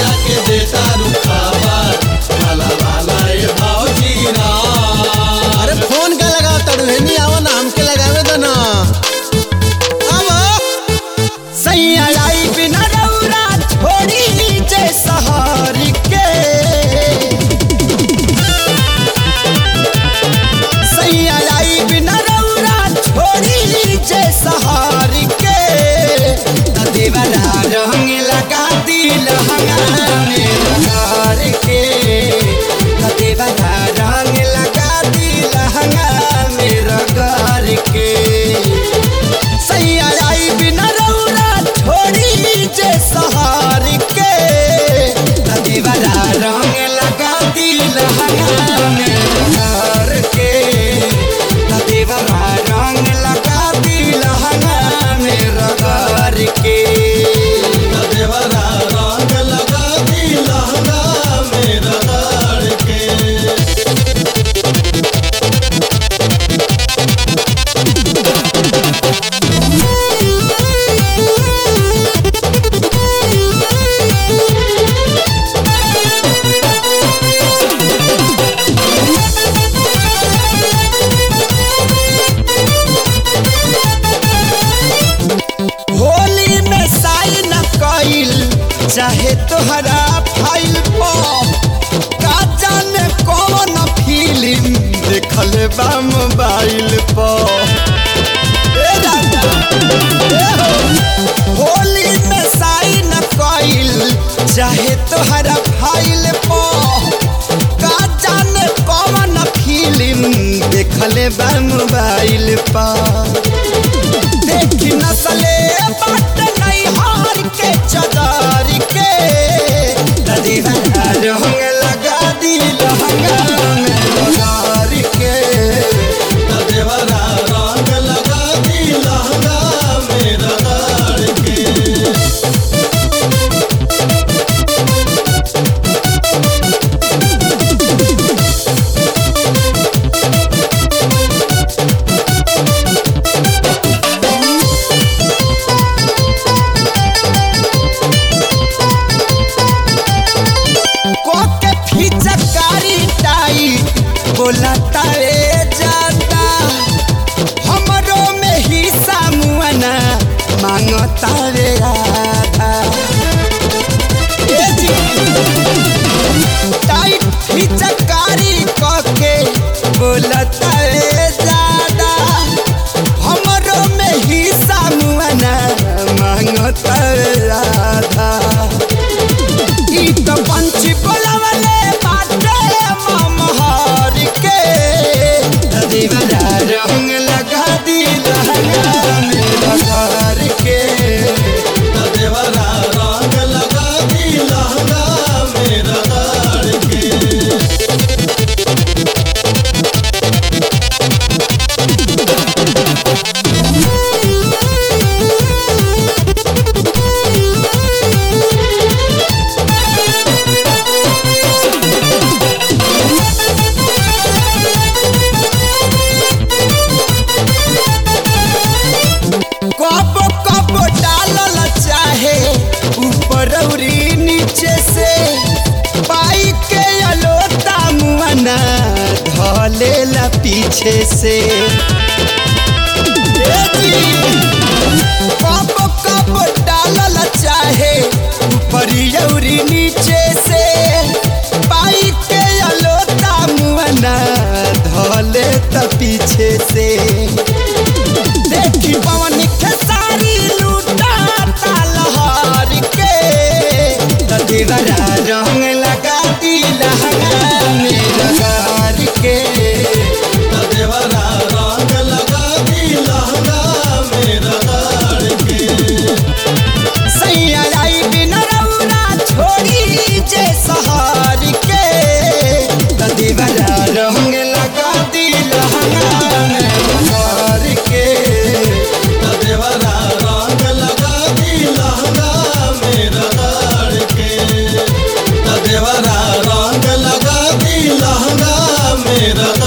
भैया के देता रुखावा काला वाला ये भौजी राम अरे फोन का लगा तड़ुहेनी आवा ना हमके लगावे दो ना आवा सैया आई बिना रौरा छोड़ी नीचे सहारी के सैया आई बिना रौरा छोड़ी नीचे सहारी के देवरा रंग लगा दिल हंगामे लगार के देवरा रंग लगा दिल हंगामे रगार के सैया आई बिना रौरा छोड़ी जे सहार के देवरा रंग लगा दिल हंगामे रगार के देवरा रंग लगा दिल हंगामे रगार के देवरा रंग लगा दी लहंगा मेरा दाड़ के होली में साइन कइल चाहे तोहरा फाइल पर का जाने कौन फिल्म देखल बा मोबाइल पर ए राजा, ए हो। होली में साइन कइल चाहे तोहरा फाइल पर का जाने कौन फिल्म देखल बा मोबाइल पर देखी नसले बाट नहीं हार के चदार के दीवाना रंग लगा दी लहंगा में लगार के देवरा रंग लगा दी लहंगा मेरा दाड़ के कोके फिचकारी टाई बोला तारे जाता हमरो में हिस्सा मुआना मांगता रे आधा ए जी टाइट फिचकारी कोके बोला तारे जादा हमरो में हिस्सा मुआना मांगता रे आधा ई तो पंछी बोलवले बाटे ममहार के दीवाना रंग लगा दी लहंगा में लगार के देवरा रंग लगा दी लहंगा मेरा दाड़ के कब कब डालल चाहे ऊपर औरी नीचे से पाई के अलोता मुआना धलेला पीछे से ए जी, कब कब डालल चाहे ऊपर औरी नीचे से पाई के अलोता मुआना धले त पीछे से देखी पवन खेसारी लूटा तालहार के दीवारा रंग लगा दी लहंगा में लगार के देवरा रंग लगा दी लहंगा मेरा दाड़ के सैया आई बिना रौना छोड़ी जे सहार के दीवारा रंग लगा दी लहंगा में लगार के देवरा रंग लगा दी लहंगा मेरा दाड़ के देवरा रंग लगा दी लहंगा मेरा